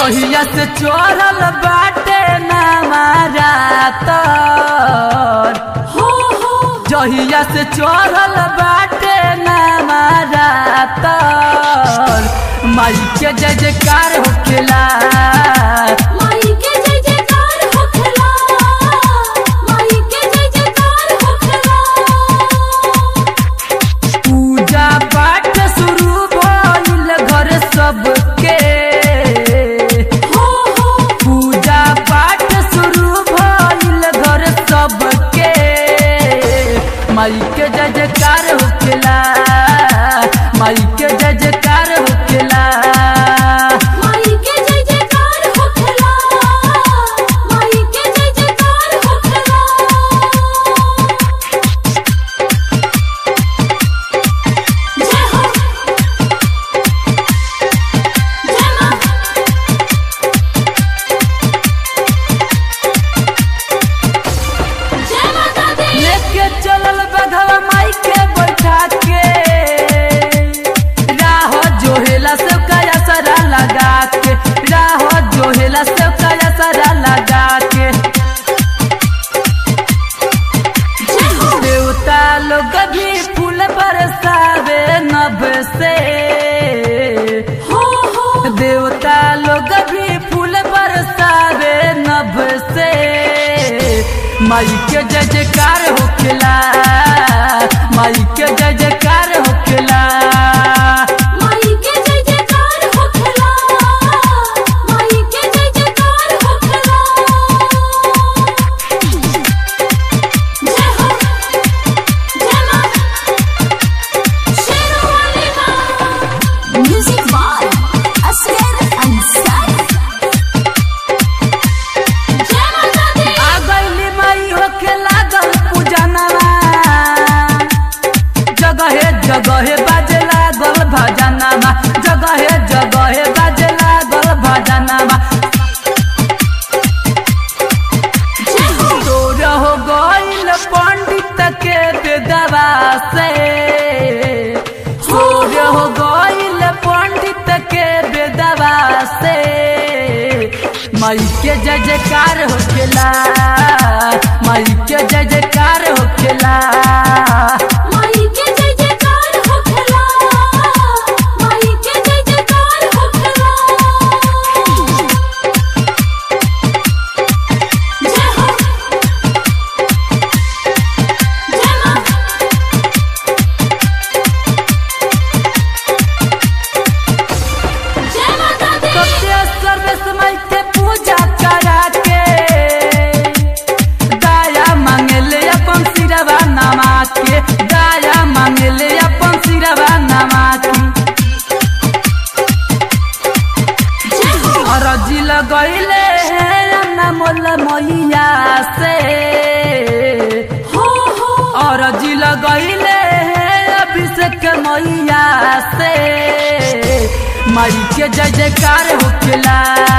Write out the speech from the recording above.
जहिया से चोरल बाटे ना मारा तर हो हो जहिया से चोरल बाटे ना मारा तर माई के जय जयकार होखेला माई के जय जयकार होखला माई के जय जयकार होखला पूजा पाठ शुरू भइल घर सबके हो हो पूजा पाठ शुरू भइल घर सबके माई के जय जयकार होखेला माई के जय जयकार होखेला माई के जय जयकार होखला माई के जय जयकार होखला जय हो जय मां जय माता दी लेके चलल बघवा माई के बैठा के राह जोहेला से कया सरा लगा के राह जोहेला से कया सरा लगा के जय हो देवता लोग भी फूल बरसावे नभ से हो हो देवता लोग भी फूल बरसावे नभ से माई के जय जयकार होखेला माई के जय जयकार होखेला माई के जय जयकार होखला माई के जय जयकार होखला जय हो जय मां शेरवाली मां म्यूजिक बाय असगर अंसारी जय माता दी आ गईली माई होखे लागल पूजनवा जगहे जगहे बाजे लागल भजनवा जगहे जगहे बाजे लागल भजनवा जय हो तोर हो गईल पंडित के बेदवा से तोर हो गईल पंडित के बेदवा से माई के जय जयकार होखेला माई के जय जयकार होखेला माई के जय जयकार होखला माई के जय जयकार होखला जय हो जय मां जय माता दी सत्य समय के पूजा करा के दया मांगले अपन सिरवा नमा के दया मांगले अपन सिरवा नमा के जय हो अरजी लगैले मोल मैया से हो हो अरजी लगैले अभिषेक मैया से माई के जय जयकार होखेला